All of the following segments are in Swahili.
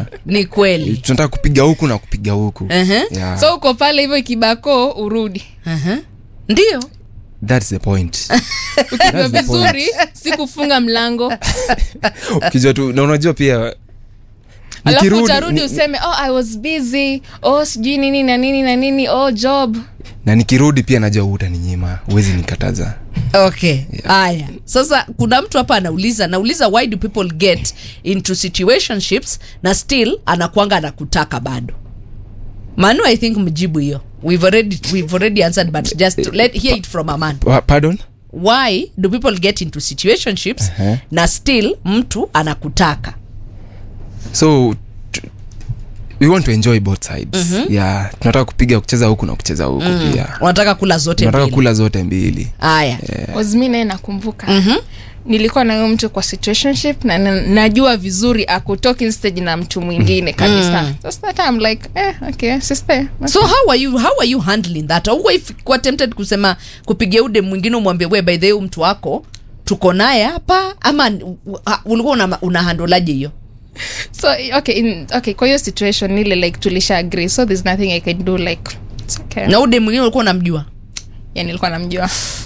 ni kweli tunataka kupiga huku na kupiga huku Ehe. yeah. so uko pale hivyo kibako urudi Aha. ndio That's the point ukijua That's the point. vizuri si kufunga mlango ukijua tu na unajua pia alafu nikirudi- utarudi ni- useme oh i was busy oh sijui nini na nini na nini oh job na nikirudi pia najua utaninyima huwezi nikataza okay haya sasa kuna mtu hapa anauliza anauliza why do people get into situationships na still anakwanga anakutaka bado manu i think mjibu hiyo we've already, we've already answered but just to let hear it from a man Pa- pardon why do people get into situationships Uh-huh. na still mtu anakutaka so t- we want to enjoy both sides yeah tunataka kupiga kucheza huku na kucheza huku pia unataka kula zote tunataka mbili kula zote mbili yeah. haya mi naye nakumbuka nilikuwa na huyo mtu kwa situationship na, na najua vizuri ako talking stage na mtu mwingine kabisa so that I'm like eh, okay sister so how are you how are you handling that auko kuwa tempted kusema kupigia ude mwingine umwambie we by the way mtu wako tuko naye hapa ama uh, ulikuwa una, una handolaje hiyo so okay in, okay kwa hiyo situation ile like tulisha agree so there's nothing i can do like it's okay na ude mwingine ulikuwa unamjua yeah, nilikuwa namjua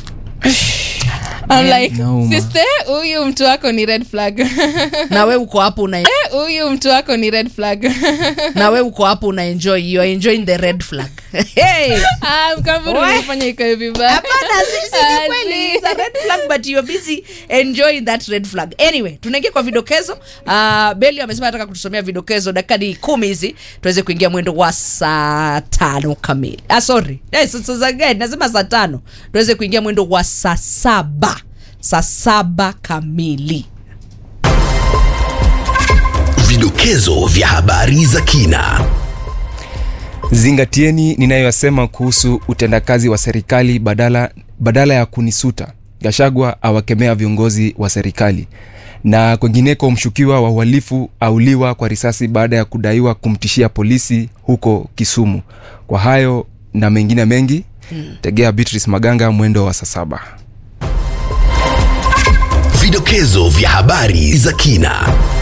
I'm like Nauma. sister huyu mtu wako ni red flag na we uko hapo una huyu mtu wako ni red flag na we uko hapo una enjoy you are enjoying the red flag hey! Ah, mkamburu Why? umefanya ikae vibaya hapana si- si- Ah, ni kweli si. it's a red flag but you're busy enjoying that red flag anyway tunaingia kwa vidokezo uh, beli amesema anataka kutusomea vidokezo dakika ni kumi hizi tuweze kuingia mwendo wa saa tano kamili ah, sorry yes, sasa za gani nasema saa tano tuweze kuingia mwendo wa saa saba saa saba kamili Vidokezo vya habari za kina. zingatieni ninayoyasema kuhusu utendakazi wa serikali badala, badala ya kunisuta gashagwa awakemea viongozi wa serikali na kwengineko mshukiwa wa uhalifu auliwa kwa risasi baada ya kudaiwa kumtishia polisi huko kisumu kwa hayo na mengine mengi hmm. tegea beatrice maganga mwendo wa saa saba Vidokezo vya habari za kina.